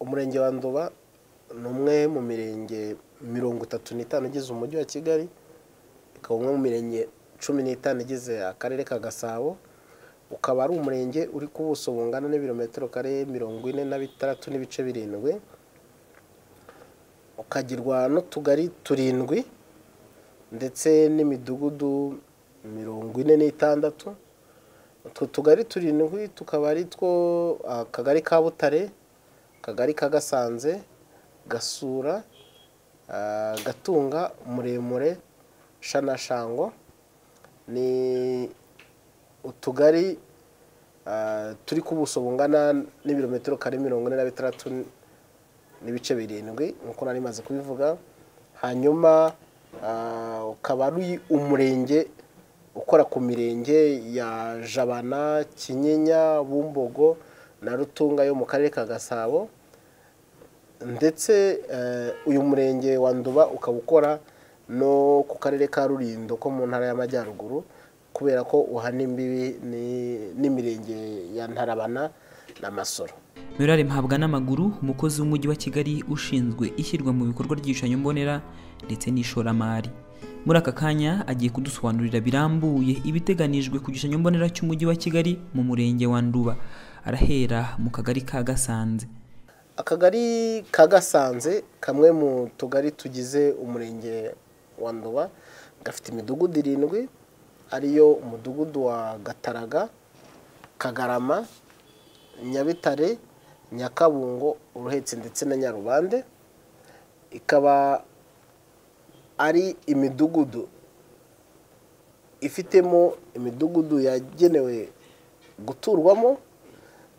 Umurenge wa Nduba ni umwe mu mirenge mirongo itatu n'itanu igize umujyi wa Kigali, ukaba umwe mu mirenge cumi n'itanu igize akarere ka Gasabo, ukaba ari umurenge uri ku buso bungana n'ibirometero kare mirongo ine na bitandatu n'ibice birindwi, ukagirwa n'utugari turindwi ndetse n'imidugudu mirongo ine n'itandatu, utwo tugari turindwi tukaba ari two akagari ka Butare, akagari ka Gasanze, Gasura, Gatunga, Muremure, Shanashango, ni utugari turi ku buso bungana n'ibirometero kare mirongo ine na bitandatu n'ibice birindwi nk'uko nari maze kubivuga, hanyuma ukaba ari umurenge ukora ku mirenge ya Jabana, Kinyinya, Bumbogo na Rutunga yo mu karere ka Gasabo ndetse uyu murenge wa Nduba ukaba ukora no ku karere ka Rulindo ko mu ntara y'Amajyaruguru kubera ko uhana imbibi n'imirenge ya Ntarabana na Masoro. Murale Mpabwa n'amaguru umukozi w'umujyi wa Kigali ushinzwe ishyirwa mu bikorwa ry'igishushanyo mbonera ndetse n'ishoramari muri aka kanya agiye kudusobanurira birambuye ibiteganijwe ku gishushanyo mbonera cy'umujyi wa Kigali mu murenge wa Nduba arahera mu kagari ka Gasanze Akagari ka Gasanze kamwe mu tugari tugize umurenge wa Nduba gafite imidugudu irindwi ariyo umudugudu wa Gataraga, Kagarama, Nyabitare, Nyakabungo, Uruhetse ndetse na Nyarubande, ikaba ari imidugudu ifitemo imidugudu yagenewe guturwamo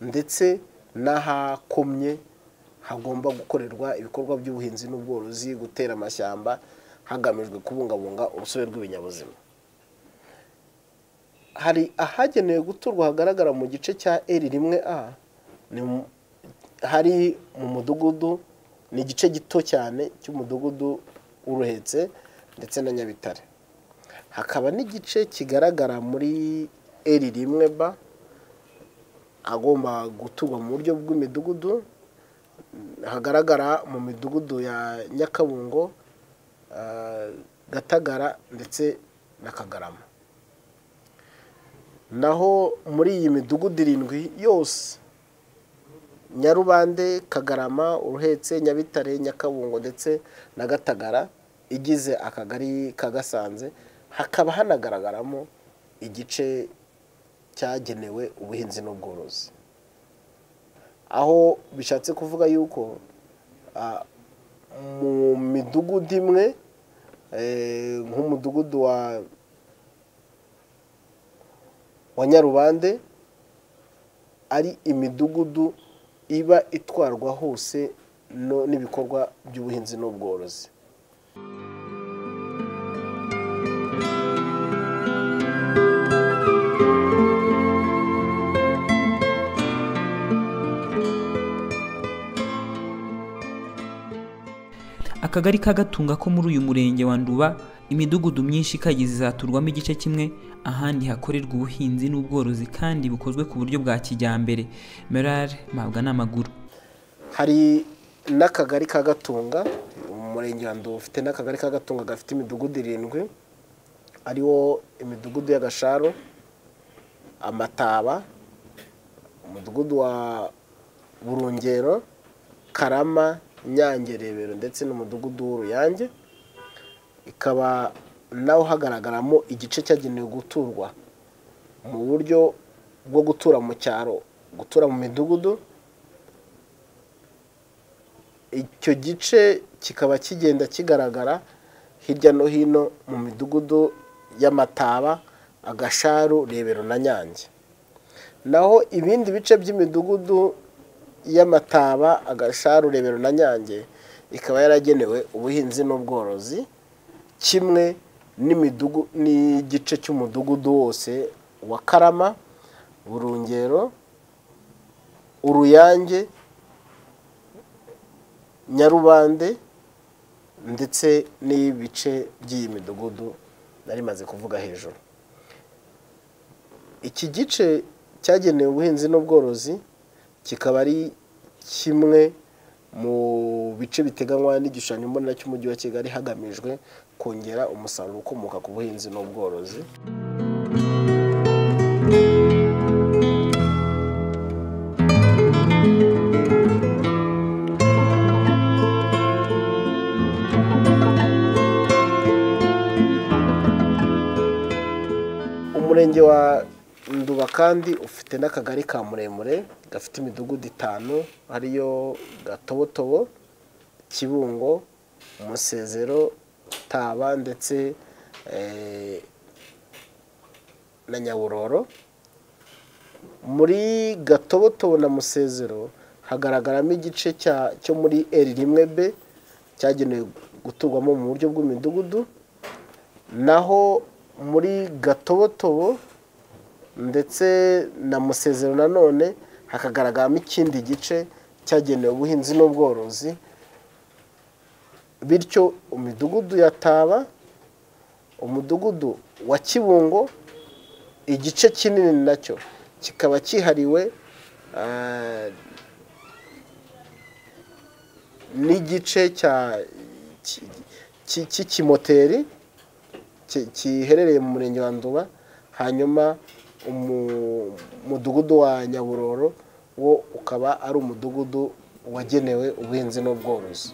ndetse n'ahakomye hagomba gukorerwa ibikorwa by'ubuhinzi n'ubworozi, gutera amashyamba hagamijwe kubungabunga urusobe rw'ibinyabuzima. Hari ahagenewe guturwa hagaragara mu gice cya R rimwe A, hari mu mudugudu ni igice gito cyane cy'umudugudu w'Uruhetse ndetse na Nyabitare, hakaba n'igice kigaragara muri R rimwe B agomba guturwa mu buryo bw'imidugudu, hagaragara mu midugudu ya Nyakabungo, Gatagara ndetse na Kagarama, naho muri iyi midugudu irindwi yose Nyarubande, Kagarama, Uruhetse, Nyabitare, Nyakabungo ndetse na Gatagara igize akagari ka Gasanze, hakaba hanagaragaramo igice cyagenewe ubuhinzi n'ubworozi, aho bishatse kuvuga yuko mu midugudu imwe nk'umudugudu wa Nyarubande ari imidugudu iba itwarwa hose n'ibikorwa by'ubuhinzi n'ubworozi. akagari ka Gatunga ko muri uyu murenge wa Nduba imidugudu myinshi ikagize izaturwamo igice kimwe ahandi hakorerwa ubuhinzi n'ubworozi kandi bukozwe ku buryo bwa kijyambere merare mpabwa n'amaguru Hari n'akagari ka Gatunga umurenge wa Nduba ufite n'akagari ka Gatunga gafite imidugudu irindwi ariwo imidugudu y'Agasharo, Amataba, umudugudu wa Burungero, Karama, Nyange, Rebero ndetse n'umudugudu w'Uruyange, ikaba naho hagaragaramo igice cyagenewe guturwa mu buryo bwo gutura mu cyaro gutura mu midugudu icyo gice kikaba kigenda kigaragara hirya no hino mu midugudu y'amataba agasharu rebero na nyange naho ibindi bice by'imidugudu y'amataba agasharu rebero na nyange ikaba yaragenewe ubuhinzi n'ubworozi kimwe n'igice cy'umudugudu wose wa karama burungero uruyange nyarubande ndetse n'ibice by'iyi midugudu nari maze kuvuga hejuru iki gice cyagenewe ubuhinzi n'ubworozi kikaba ari kimwe mu bice biteganywa n'igishushanyo mbonera cy'umujyi wa kigali hagamijwe kongera umusaruro ukomoka ku buhinzi n'ubworozi umurenge wa nduba kandi ufite n'akagari ka muremure gafite imidugudu itanu ariyo gatobotobo kibungo umusezero taba ndetse na nyaburoro muri gatobotobo na musezero hagaragaramo igice cyo muri eri rimwe be cyagenewe guturwamo mu buryo bw'imidugudu naho muri gatobotobo ndetse na musezero nanone hakagaragaramo ikindi gice cyagenewe ubuhinzi n'ubworozi bityo imidugudu ya taba umudugudu wa kibungo igice kinini nacyo kikaba cyihariwe n'igice cy'ikimoteri giherereye mu murenge wa nduba hanyuma umudugudu wa nyaburoro wo ukaba ari umudugudu wagenewe ubuhinzi n'ubworozi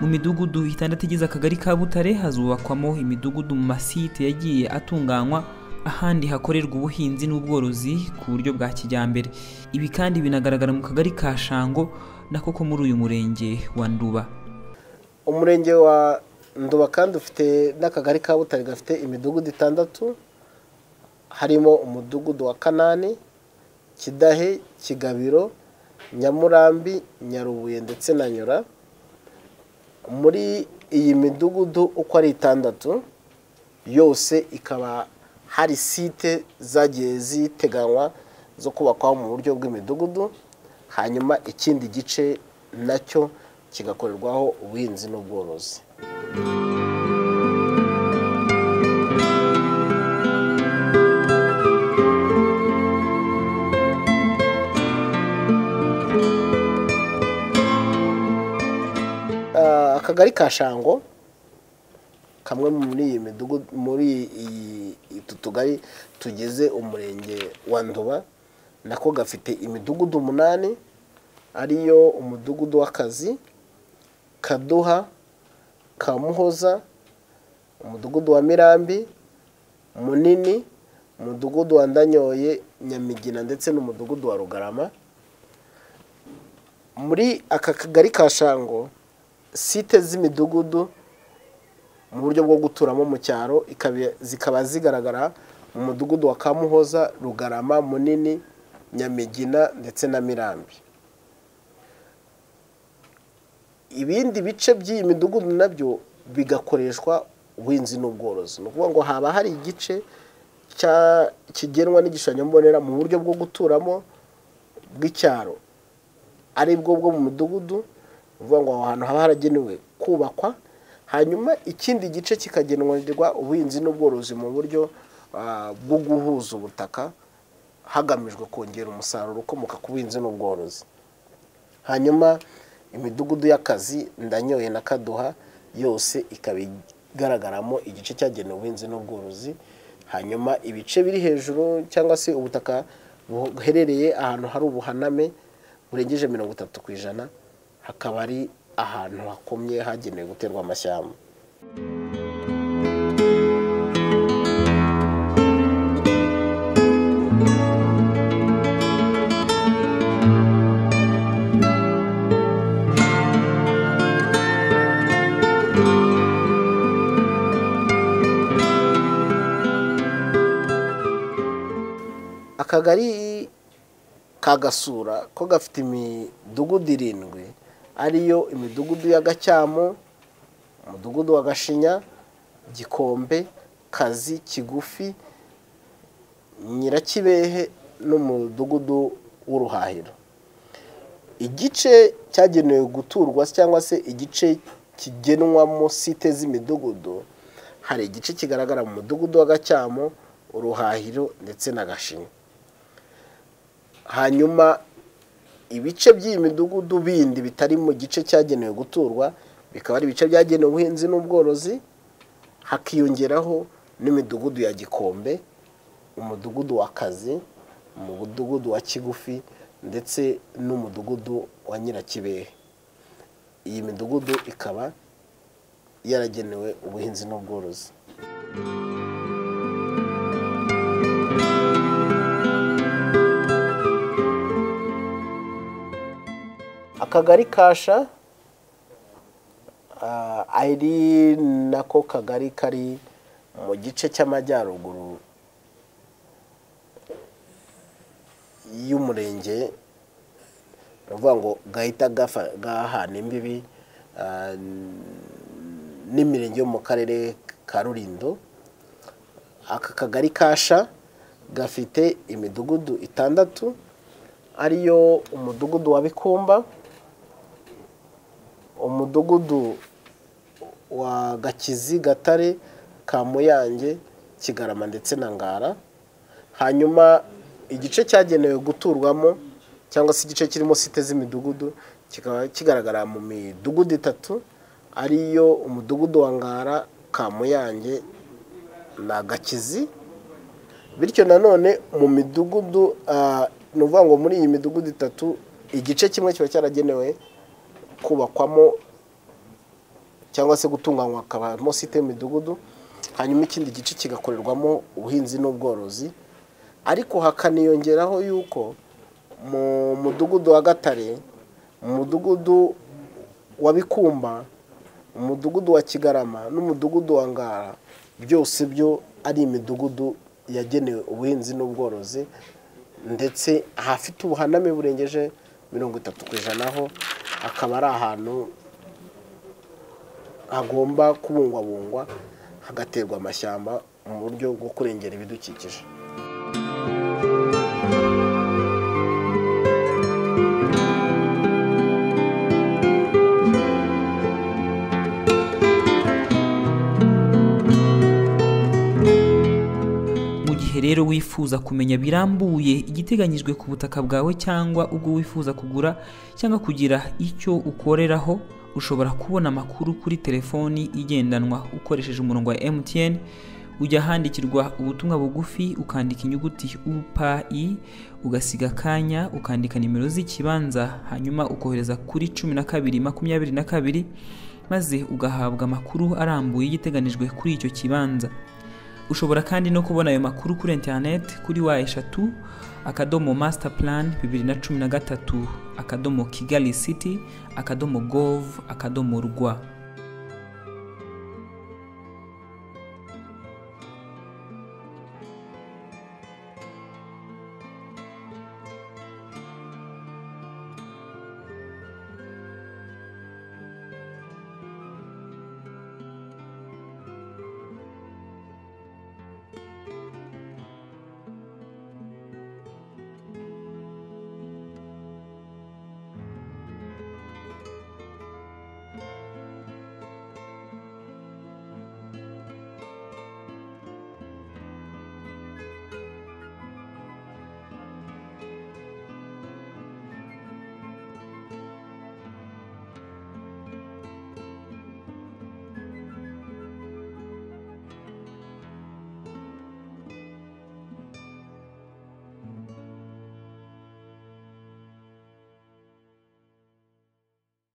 midugudu itandatu igize akagari ka butare hazubakwamo imidugudu mu masite yagiye atunganywa ahandi hakorerwa ubuhinzi n'ubworozi ku buryo bwa kijyambere ibi kandi binagaragara mu kagari ka shango na koko muri uyu murenge wa nduba umurenge wa nduba kandi ufite n'akagari ka butare gafite imidugudu itandatu harimo umudugudu wa kanani kidahe kigabiro nyamurambi nyarubuye ndetse na nyura muri iyi midugudu uko ari itandatu yose ikaba hari site zagiye ziteganywa zo kubakwaho mu buryo bw'imidugudu hanyuma ikindi gice nacyo kigakorerwaho ubuhinzi n'ubworozi akagari ka shango kamwe muri iyi midugudu muri utu tugari tugize umurenge wa nduba nako gafite imidugudu umunani ariyo umudugudu w'akazi kaduha kamuhoza umudugudu wa mirambi munini umudugudu wa ndanyoye nyamigina ndetse n'umudugudu wa rugarama muri aka kagari ka shango site z'imidugudu mu buryo bwo guturamo mu cyaro zikaba zigaragara mu mudugudu wa kamuhoza rugarama munini nyamigina ndetse na mirambi ibindi bice by'iyi midugudu nabyo bigakoreshwa ubuhinzi n'ubworozi ni ukuvuga ngo haba hari igice kigenwa n'igishushanyo mbonera mu buryo bwo guturamo bw'icyaro ari bwo bwo mu mudugudu uvuga ngo aho hantu haba haragenewe kubakwa hanyuma ikindi gice kikagenerwa ubuhinzi n'ubworozi mu buryo ah, bwo guhuza ubutaka hagamijwe kongera umusaruro ukomoka ku buhinzi n'ubworozi hanyuma imidugudu y'akazi ndanyoye na kaduha yose ikaba igaragaramo igice cyagenewe ubuhinzi n'ubworozi hanyuma ibice biri hejuru cyangwa se ubutaka buherereye ahantu hari ubuhaname burengeje mirongo itatu ku ijana hakaba ari ahantu hakomye hagenewe guterwa amashyamba akagari ka gasura ko gafite imidugudu irindwi ariyo imidugudu ya gacyamu umudugudu wa gashinya gikombe kazi kigufi nyirakibehe n'umudugudu w'uruhahiro igice cyagenewe guturwa cyangwa se igice kigenwamo site z'imidugudu hari igice kigaragara mu mudugudu wa gacyamu uruhahiro ndetse na gashinya hanyuma ibice by'iyi midugudu bindi bitari mu gice cyagenewe guturwa bikaba ari ibice byagenewe ubuhinzi n'ubworozi hakiyongeraho n'imidugudu ya gikombe umudugudu wa kazi umudugudu wa kigufi ndetse n'umudugudu wa nyirakibehe iyi midugudu ikaba yaragenewe ubuhinzi n'ubworozi akagari kasha ah, ari nako kagari kari mu gice cy'amajyaruguru y'umurenge ni ukuvuga ngo gahita gafa- gahana imbibi ah, n'imirenge yo mu karere ka rurindo aka kagari kasha gafite imidugudu itandatu ariyo umudugudu wa bikumba umudugudu wa gakizi gatare kamuyange kigarama ndetse na ngara hanyuma igice cyagenewe guturwamo cyangwa se igice kirimo site z'imidugudu kikaba kigaragara mu midugudu itatu ariyo umudugudu wa ngara kamuyange na gakizi bityo nanone mu midugudu ah, ni ukuvuga ngo muri iyi midugudu itatu igice kimwe kiba cyaragenewe kubakwamo cyangwa se gutunganywa hakabamo site y'imidugudu hanyuma ikindi gice kigakorerwamo ubuhinzi n'ubworozi ariko hakaniyongeraho yuko mu mudugudu wa gatare mu mudugudu wa bikumba mu mudugudu wa kigarama n'umudugudu wa ngara byose byo ari imidugudu yagenewe ubuhinzi n'ubworozi ndetse ahafite ubuhaname burengeje mirongo itatu ku ijana ho akaba ari ahantu hagomba kubungwabungwa hagaterwa amashyamba mu buryo bwo kurengera ibidukikije mu gihe rero wifuza kumenya birambuye igiteganyijwe ku butaka bwawe cyangwa ubwo wifuza kugura cyangwa kugira icyo ukoreraho ushobora kubona amakuru kuri telefoni igendanwa ukoresheje umurongo wa MTN ujya ahandikirwa ubutumwa bugufi ukandika inyuguti UPI ugasiga akanya ukandika nimero z'ikibanza hanyuma ukohereza kuri cumi na kabiri makumyabiri na kabiri maze ugahabwa amakuru arambuye y'igiteganijwe kuri icyo kibanza ushobora kandi no kubona ayo makuru kuri interineti kuri wa eshatu akadomo masita purani bibiri na cumi na gatatu akadomo kigali siti akadomo govu akadomo rwa